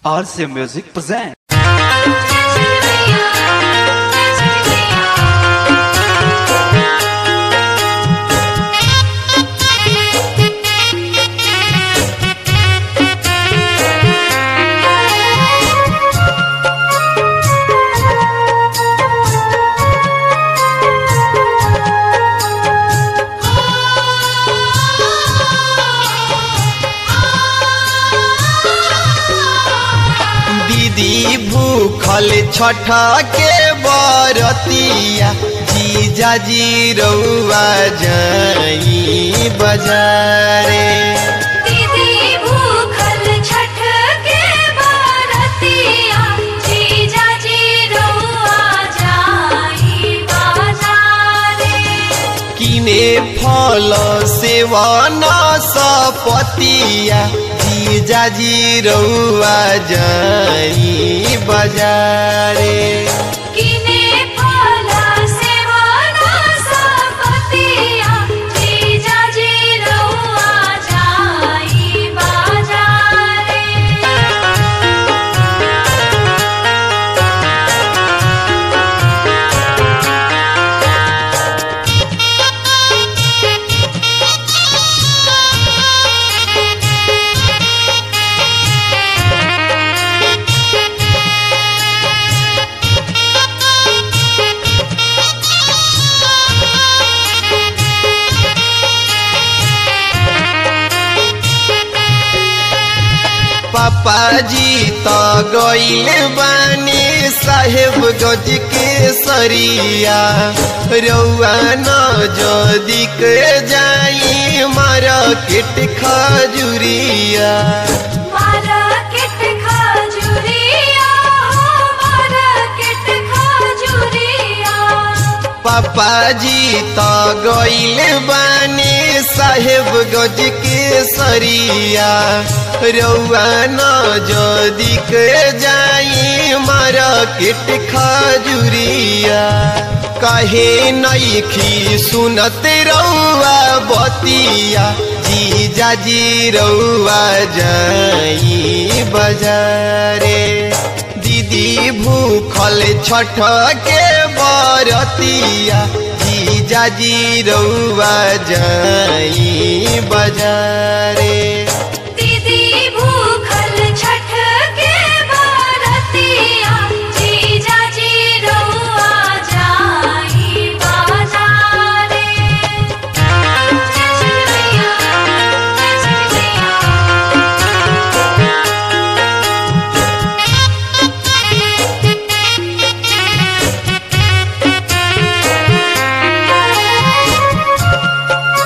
RCA Music presents. दीदी भूखल छठ के बरतिया जीजा जी रउआ जाई बजारे दीदी भूखल छठ के बारतिया जीजा जी रउआ जाई बाजारे किने फल सेवन सपतिया जीजा जी रउआ जाई बजारे किने फल सेवन सपतिया जीजा जी रउआ जाई बाजारे पापा जी तो गईल बानी साहेब गज के सरिया रउआ न जदी के जाई मार्केट खजुरिया मार्केट खजुरिया हो मार्केट खजुरिया पापा जी तो गईल बानी साहेब गज के सरिया रउआ न जदी के जाई मार्केट खजुरिया कहे नईखी सुनत रउआ बतिया जीजा जी रउआ जाई बजारे दीदी भूखल छठ के बरतिया जीजा जी रउआ जाई बजारे दीदी भूखल छठ के बारतिया जीजा जी रउआ जाई बाजारे जय श्री मैया जय श्री मैया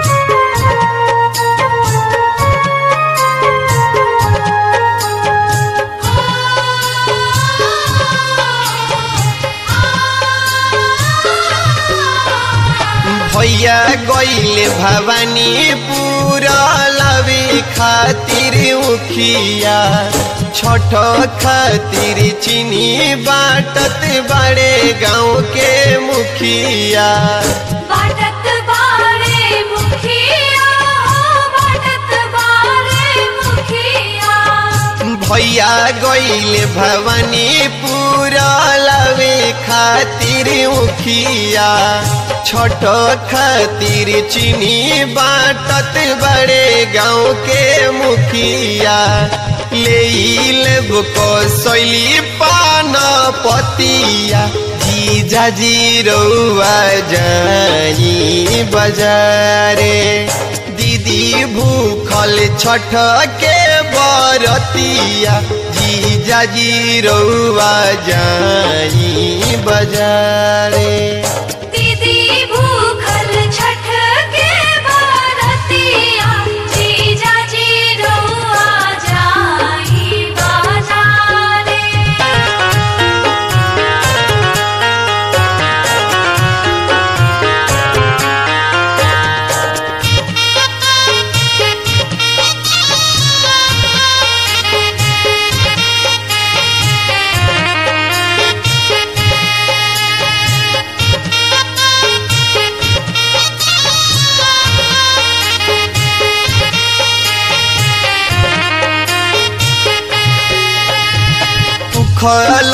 भैया गईल भवानी पूरा लवे खातिर उखिया छठ खातिर चीनी बाटत बड़े गाँव के मुखिया बाटत बारे मुखिया हो बाटत बारे मुखिया भैया गईल भवानी पूरा लवे खातिर उखिया छठ खातिर चीनी बाटत बड़े गाँव के मुखिया ले लेब कसैली पान पतिया जीजा जी रउआ जाई बजारे दीदी भूखल छठ के बरतिया जीजा जी रउआ जाई बजारे दीदी भूखल छठ के बारतिया जीजा जी रउआ जाई बाजारे दीदी भूखल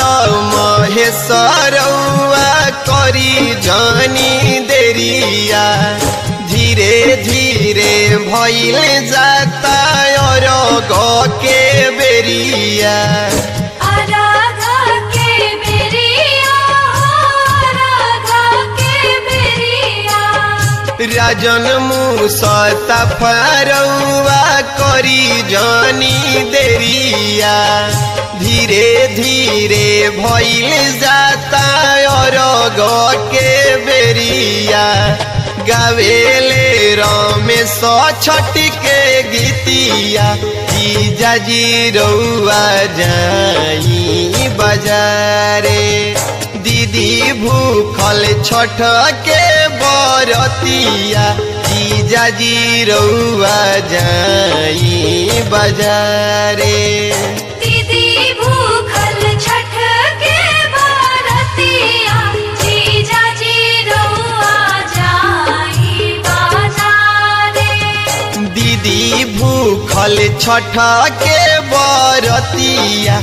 महेशरौआ करी जानी देरिया धीरे धीरे भइल जाता और के बेरिया आराधा के बेरिया आराधा के बेरिया राजन मुसता फरौआ करी जानी देरिया धीरे धीरे भइल जाता और के बेरिया गावेले रमेश छठ के गीतिया जाजी रौआ जाई बजारे दीदी भूखल छठ के बरतिया जाजी रौआ जाई बजारे दीदी भूखल छठ के बारतिया जीजा जी रउआ जाई बाजारे दीदी भूखल छठ के बरतिया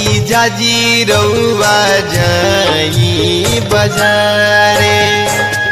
जीजाजी रौआ जाई बजारे